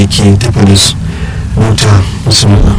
yake tafi da su dokta musulman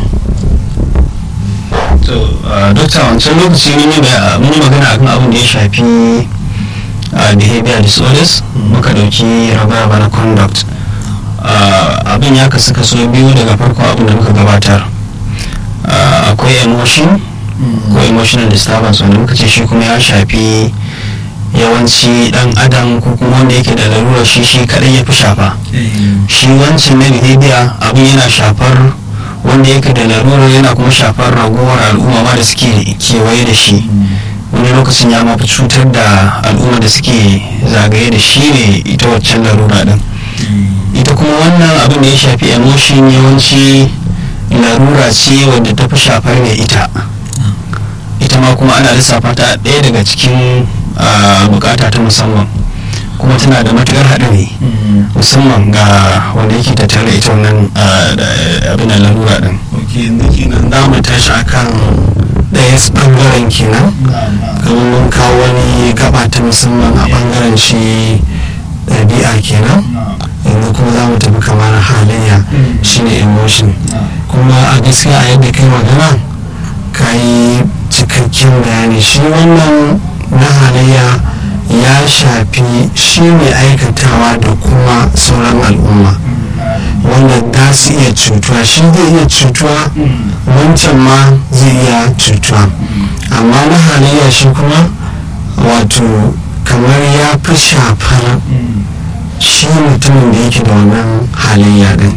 to dokta wancan lokaci mun yi magana akan abin da ya shafi behavior disorders muka dauki raba-raba na conduct abin ya kasu kaso biyu daga farko abin da muka gabatar akwai emotion ko emotional disturbance wanda muka ce shi kuma ya shafi yawanci dan adam ko kuma wanda yake da larurar shi shi kadai ya fi shafa shi wancan na behavior abin yana shafar wanda yake da larurar yana kuma shafar ragowar al'umma ma da suke kewaye da shi wani lokacin ya mafi cutar da al'umma da suke zagaye da shi ne ita waccan larura din ita kuma wannan abin da ya shafi emotion yawanci larura ce wadda ta fi shafar mai ita ita ma kuma ana lissafa ta ɗaya daga cikin bukata ta musamman kuma tana da matukar haɗari musamman ga wanda yake tattare ita wannan abin da larura din ok yanzu kenan za mu tashi akan ɗaya ɓangaren kenan kamar mun kawo wani gaba ta musamman a ɓangaren shi ɗabi'a kenan yanzu kuma za mu tafi kamar halayya shine emotion kuma a gaskiya a yadda kai magana ka yi cikakken bayani shi wannan na halayya ya shafi shi mai aikatawa da kuma sauran al'umma wanda za su iya cutuwa shi zai iya cutuwa wancan ma zai iya cutuwa amma na halayya shi kuma wato kamar ya fi shafar shi mutumin da yake da wannan halayya din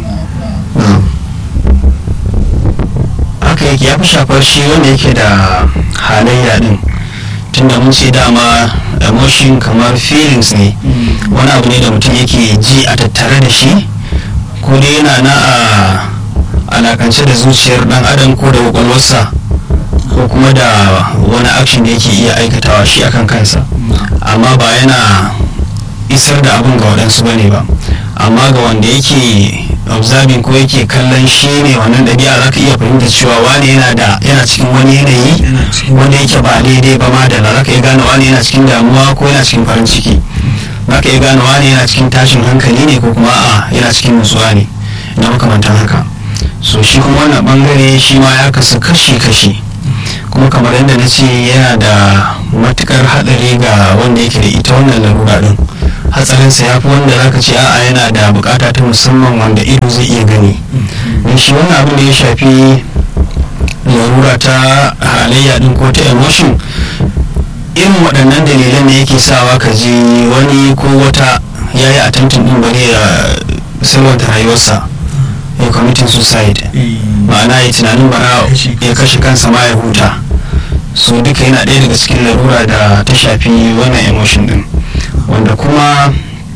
haka yake ya fi shafar shi wanda yake da halayya din tunda mun ce dama emotion kamar feelings ne wani abu ne da mutum yake ji a tattare da shi ko dai yana na a alakance da zuciyar dan adam ko da kwakwalwarsa ko kuma da wani action da yake iya aikatawa shi akan kansa amma ba yana isar da abin ga waɗansu ba ne ba amma ga wanda yake observing ko yake kallon shi ne wannan ɗabi'a za ka iya fahimta cewa wani yana da yana cikin wani yanayi wanda yake ba daidai ba ma da za ka iya gane wani yana cikin damuwa ko yana cikin farin ciki za ka iya gane wani yana cikin tashin hankali ne ko kuma a yana cikin nutsuwa ne na makamantan haka so shi kuma wannan bangare shi ma ya kasu kashi-kashi kuma kamar yadda na ce yana da matukar haɗari ga wanda yake da ita wannan larura din hatsarinsa ya fi wanda zaka ce a'a yana da bukata ta musamman wanda ido zai iya gani don shi wannan abin da ya shafi larura ta halayya din ko ta emotion irin waɗannan dalilan ne yake sawa ka ji wani ko wata ya yi attempting din bari ya salwanta rayuwarsa ya committing suicide ma'ana ya tunanin bara ya kashe kansa ma ya huta so duka yana ɗaya daga cikin larura da ta shafi wannan emotion din wanda kuma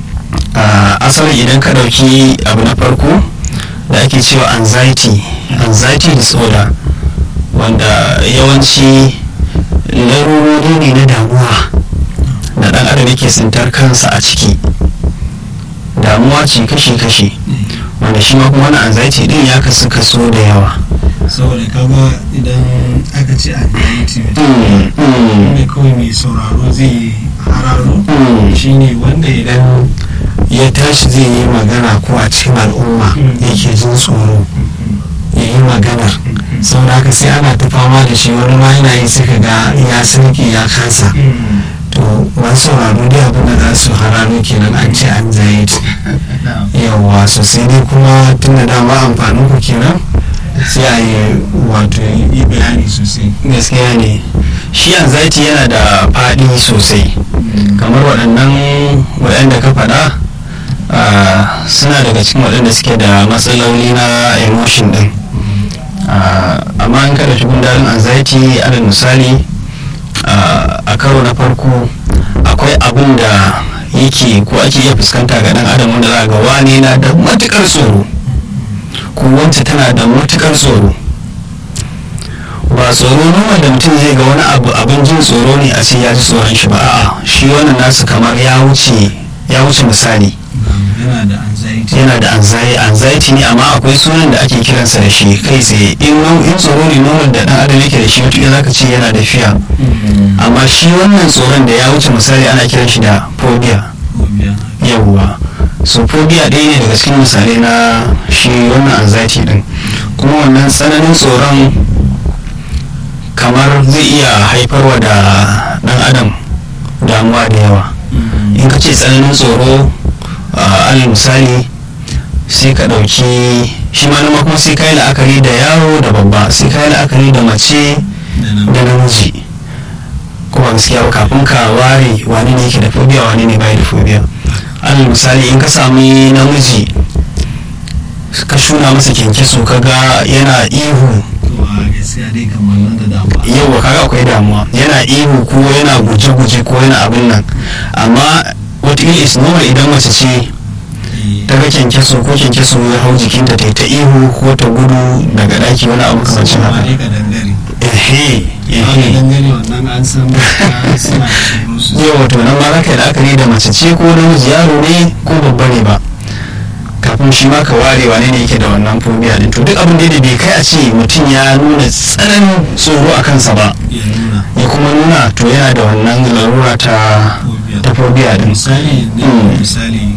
asalin idan ka ɗauki abu na farko da ake cewa anxiety anxiety disorder wanda yawanci larurori ne na damuwa da ɗan adam yake tsintar kansa a ciki damuwa ce kashe-kashe wanda shi ma kuma wani anxiety din ya kasu kaso da yawa saboda kaga idan aka ce anxiety ne kawai mai sauraro zai hararo shine wanda idan ya tashi zai yi magana ko a cikin al'umma yake jin tsoro ya yi maganar saboda haka sai ana ta fama da shi wani ma yana yi suka ga ya sarki ya kasa to masu sauraro dai abin da za su hararo kenan an ce anxiety yawa sosai dai kuma tun da dama amfanin ku kenan sai a yi wato yi bayani sosai gaskiya ne shi anxiety yana da faɗi sosai kamar waɗannan waɗanda ka faɗa suna daga cikin waɗanda suke da matsaloli na emotion ɗin amma an kada shi gundarin anxiety alal misali a karo na farko akwai abin da yake ko ake iya fuskanta ga ɗan adam wanda za ga wani na da matukar tsoro ko wance tana da matukar tsoro ba tsoro noma da mutum zai ga wani abu abin jin tsoro ne a sai ya ji tsoron shi ba a'a shi wannan nasu kamar ya wuce ya wuce misali yana da anxiety yana da anxiety anxiety ne amma akwai sunan da ake kiransa da shi kai tsaye in in tsoro ne normal da dan adam yake da shi mutum zaka ce yana da fear amma shi wannan tsoron da ya wuce misali ana kiran shi da phobia yawwa so phobia ɗaya ne daga cikin misalai na shi wannan anxiety din kuma wannan tsananin tsoron kamar zai iya haifarwa da ɗan adam damuwa da yawa in ka ce tsananin tsoro alal misali sai ka ɗauki shi ma na kuma sai ka yi la'akari da yaro da babba sai ka yi la'akari da mace da namiji kuma gaskiya ba kafin ka ware wani ne yake da phobia wani ne bai da phobia alal misali in ka sami namiji ka shuna masa kyankyaso kaga yana ihu yau kaga akwai damuwa yana ihu ko yana guje-guje ko yana abin nan amma wataƙila is normal idan mace ce ta ga kyankyaso ko kyankyaso ya hau jikinta ta ta ihu ko ta gudu daga ɗaki wani abu kamancin haka ehe yau wato nan ma za ka yi la'akari da mace ce ko namiji yaro ne ko babba ne ba kafin shi ma ka ware wane ne yake da wannan phobia din to duk abin da bai kai a ce mutum ya nuna tsananin tsoro a kansa ba ya kuma nuna to yana da wannan larura ta ta phobia din misali misali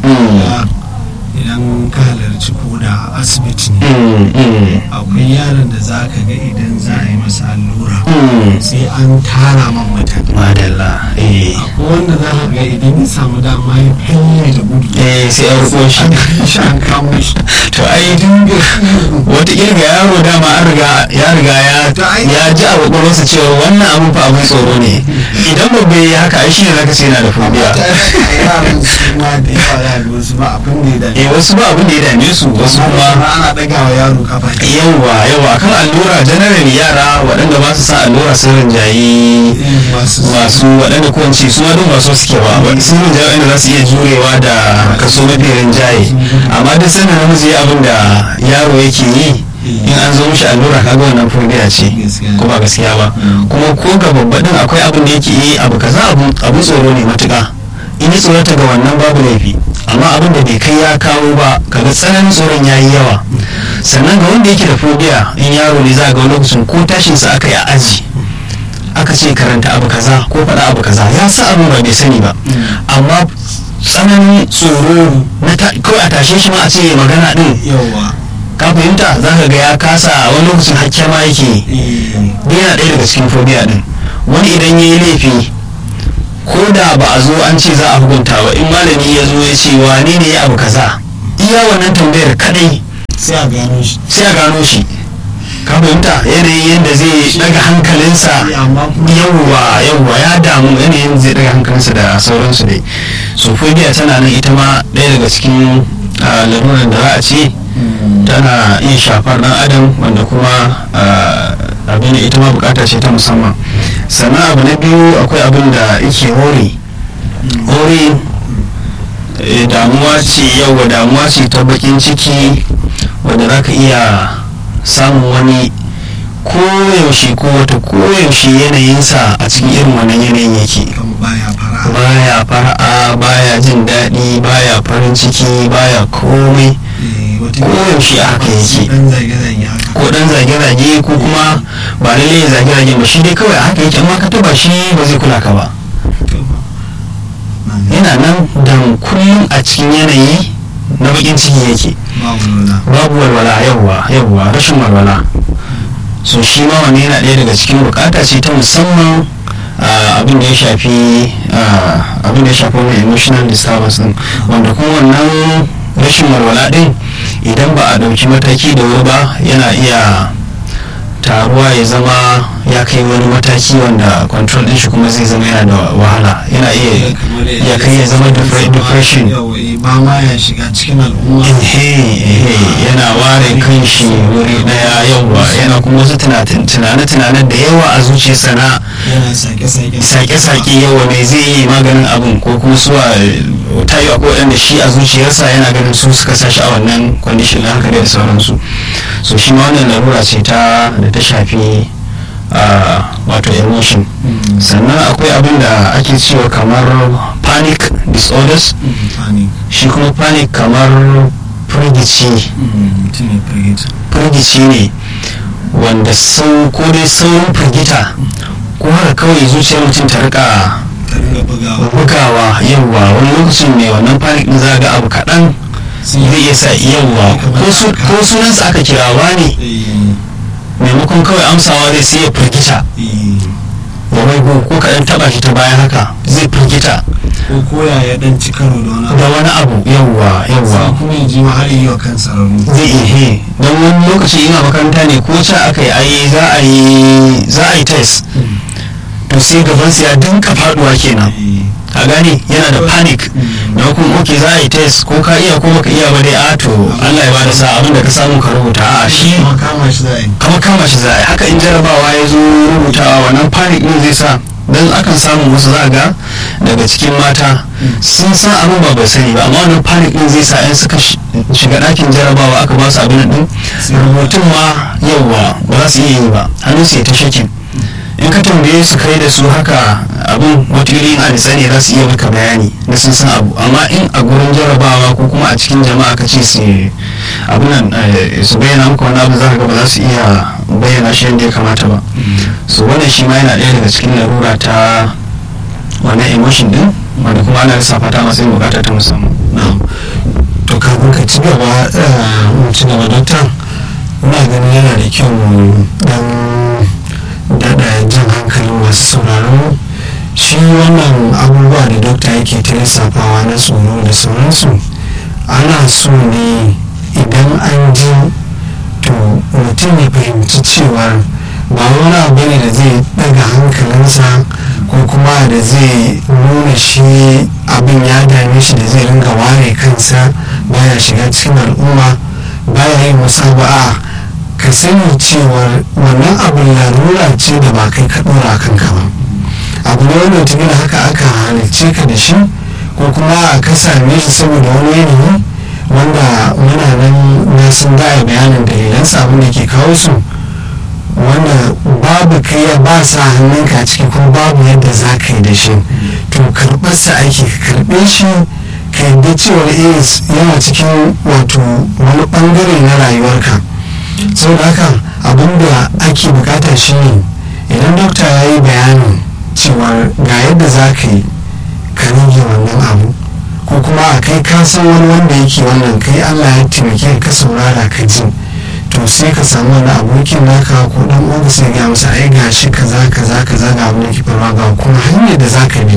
idan ka halarci ko da asibiti ne akwai yaron da za ka ga idan za a yi masa allura sai an tara man mutane madalla eh akwai wanda za ka ga idan ya samu dama ya fanye da gudu eh sai an ruko shi shi an kamo shi to ai wata ga yaro dama an riga ya riga ya ya ji a kwakwalwarsa cewa wannan abun fa abun tsoro ne idan babba ya haka ai shi ne zaka ce yana da phobia yaran su ma da yawa ya ga wasu ba abin da ya eh wasu ba abin da ya dame su wasu kuma ana ɗagawa yaro kafa yawa yawa akan allura generally yara waɗanda ba su sa allura sun rinjayi masu waɗanda ko ce su ma duk ba so suke ba sun rinjaye wanda za su iya jurewa da kaso mafi rinjaye amma duk sanin namiji abin da yaro yake yi in an zo mishi allura kaga wannan phobia ce ko ba gaskiya ba kuma ko ga babba din akwai abin da yake yi abu kaza abu tsoro ne matuƙa in yi tsorata ga wannan babu laifi amma abin da bai kai ya kawo ba kaga tsananin tsoron ya yi yawa sannan ga wanda yake da phobia in yaro ne za ga lokacin ko tashinsa aka yi a aji aka ce karanta abu kaza ko faɗa abu kaza ya sa abin ba bai sani ba amma tsananin tsoro na kawai a tashe shi ma a ce magana din ka fahimta za ka ga ya kasa wani lokacin hakke ma yake da yana ɗaya daga cikin phobia din wani idan ya yi laifi ko da ba a zo an ce za a hukunta ba in malami ya zo ya ce wane ne ya abu kaza iya wannan tambayar kadai sai a gano shi sai a gano shi ka fahimta yanayin yadda zai daga hankalinsa yawwa yawwa ya damu yanayin zai daga hankalinsa da sauransu dai so phobia tana nan ita ma ɗaya daga cikin larurar da za a ce tana iya shafar ɗan adam wanda kuma abin ita ma bukata ce ta musamman sannan abu na biyu akwai abin da yake hore hore damuwa ce yau damuwa ce ta bakin ciki wanda za ka iya samun wani koyaushe ko wata koyaushe yanayinsa a cikin irin wannan yanayin yake baya fara'a baya jin daɗi baya farin ciki baya komai koyaushe a haka yake ko dan zage-zage ko kuma ba lalle ya zage-zage ba shi dai kawai a haka yake amma ka taba shi ba zai kula ka ba yana nan da kullum a cikin yanayi na bakin ciki yake babu walwala yawwa yawwa rashin walwala so shi ma wani yana ɗaya daga cikin bukata ce ta musamman abin da ya shafi abin da ya shafi wani emotional disturbance din wanda kuma wannan rashin walwala din idan ba a ɗauki mataki da wuri ba yana iya taruwa ya zama ya kai wani mataki wanda control din shi kuma zai zama yana da wahala yana iya ya kai ya zama depression ba ma ya shiga cikin al'umma yana ware kan shi wuri daya yawa yana kuma wasu tunane-tunane da yawa a zuciyarsa na sake-sake yawa mai zai yi maganin abin ko kuma suwa tayi a waɗanda shi a zuciyarsa yana ganin su suka sa shi a wannan kwandishin na hankali da sauransu so shi ma wannan larura ce ta da ta shafi wato emotion sannan akwai abin da ake cewa kamar panic disorders shi kuma panic kamar firgici firgici ne wanda sau ko dai saurin firgita ko haka kawai zuciyar mutum ta rika ta ringa bugawa bugawa yawa wani lokacin mai wannan panic din za ga abu kaɗan zai iya sa yawa ko su- ko sunansa aka kirawa ne Eh, maimakon kawai amsawa zai sai ya firgita eh, ya mai ko ko kaɗan taɓa shi ta bayan haka zai firgita ko koya ya dan ci karo da wani da abu wani abu yawa sai yawa kuma ya ji ma har yi wa kansa rauni zai ihe don wani lokaci ina makaranta ne ko ca aka yi ai za a yi za a yi test to sai gabansa ya dinka faduwa kenan Eh, a gane yana da panic da kuma ok za a yi test ko ka iya ko baka iya ba dai a to Allah ya bada sa abin da ka samu ka rubuta a shi kuma kama shi za a yi kama kama shi za a yi haka in jarabawa ya zo rubutawa wannan panic din zai sa dan akan samu wasu za ga daga cikin mata sun san abin ba bai sani ba amma wannan panic din zai sa in suka sh- shiga ɗakin jarabawa aka ba su abin din rubutun ma yauwa ba za su iya yi ba hannun su ya ta shakin in ka tambaye su kai da su haka abin wata irin alisa ne za su iya maka bayani na sun san abu amma in a gurin jarabawa ko kuma a cikin jama'a ka ce su abin nan eh, su bayyana maka wani abu za ka ga ba za su iya bayyana shi yadda ya kamata ba so wannan shi ma yana ɗaya daga cikin larura ta wannan emotion din wanda kuma ana lissafa ta matsayin bukata ta musamman na'am to kafin ka ci gaba eh, mu ci gaba dokta ina ganin yana da kyau mu dan daɗa jan hankalin masu sauraron shi wannan abubuwa da dokta yake ta lissafawa na tsoro da sauransu ana so ne idan an ji to mutum ya fahimci cewar ba wani abu ne da zai daga hankalinsa ko kuma da zai nuna shi abin ya dame shi da zai ringa ware kansa baya shiga cikin al'umma baya yin musaba'a ka sani cewar wannan abin larura ce da ba kai ka dora kanka ba abu ne wanda wata haka aka halicce ka da shi ko kuma ka same shi saboda wani yanayi wanda muna nan na sun gaya bayanin dalilansa abin da ke kawo su wanda babu kai ya ba sa hannunka a ciki kuma babu yadda za ka yi da shi to karɓarsa aiki ka karɓe shi ka yadda cewar is yana cikin wato wani ɓangare na rayuwarka saboda haka abin da ake bukata shi ne idan dokta ya yi bayanin cewar ga yadda za ka yi ka rage wannan abu ko kuma a kai ka san wani wanda yake wannan kai allah ya taimake ka saurara ka ji to sai ka samu wani abokin naka ko dan uwanka sai ga masa ai gashi kaza kaza kaza ga abin da ke faruwa ga kuma hanyar da za ka bi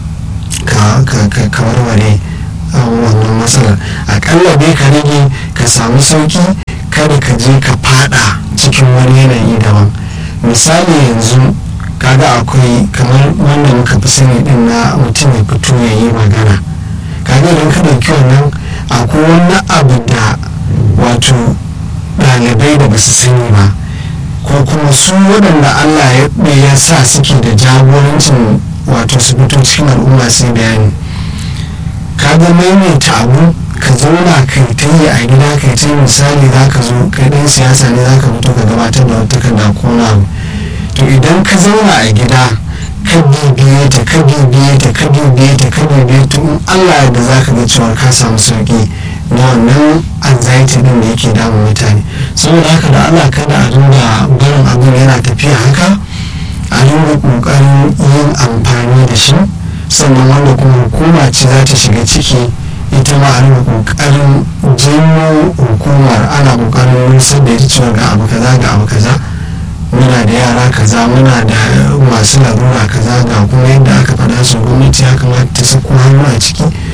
ka ka ka ka warware uh, wannan matsalar akalla dai ka rage ka samu sauki kada ka je ka fada cikin wani yanayi daban misali yanzu kaga akwai kamar wanda muka fi sani din na mutum ya fito ya yi magana kaga idan ka ɗauki wannan akwai wani abu da wato ɗalibai da basu sani ba ko kuma su waɗanda allah ya ya sa suke da jagorancin wato su fito cikin al'umma sai bayani kaga maimaita abu ka zauna kai ta yi a gida kai ta yi misali za ka zo kai ɗan siyasa ne za ka fito ka gabatar da wata takarda ko na abu to idan ka zauna a gida ka bibiye ta ka bibiye ta ka bibiye ta ka bibiye ta in allah da za ka ga cewa ka samu sauki na wannan anxiety din da yake damun mutane saboda haka da allah kada a dinga barin abin yana tafiya haka a dinga kokarin yin amfani da shi sannan wanda kuma hukuma ce za ta shiga ciki ita ma a dinga kokarin janyo hukumar ana kokarin nusar da ita cewa ga abu kaza ga abu kaza muna da yara kaza muna da masu larura kaza ga kuma yadda aka faɗa su gwamnati ya kamata ta sako hannu a ciki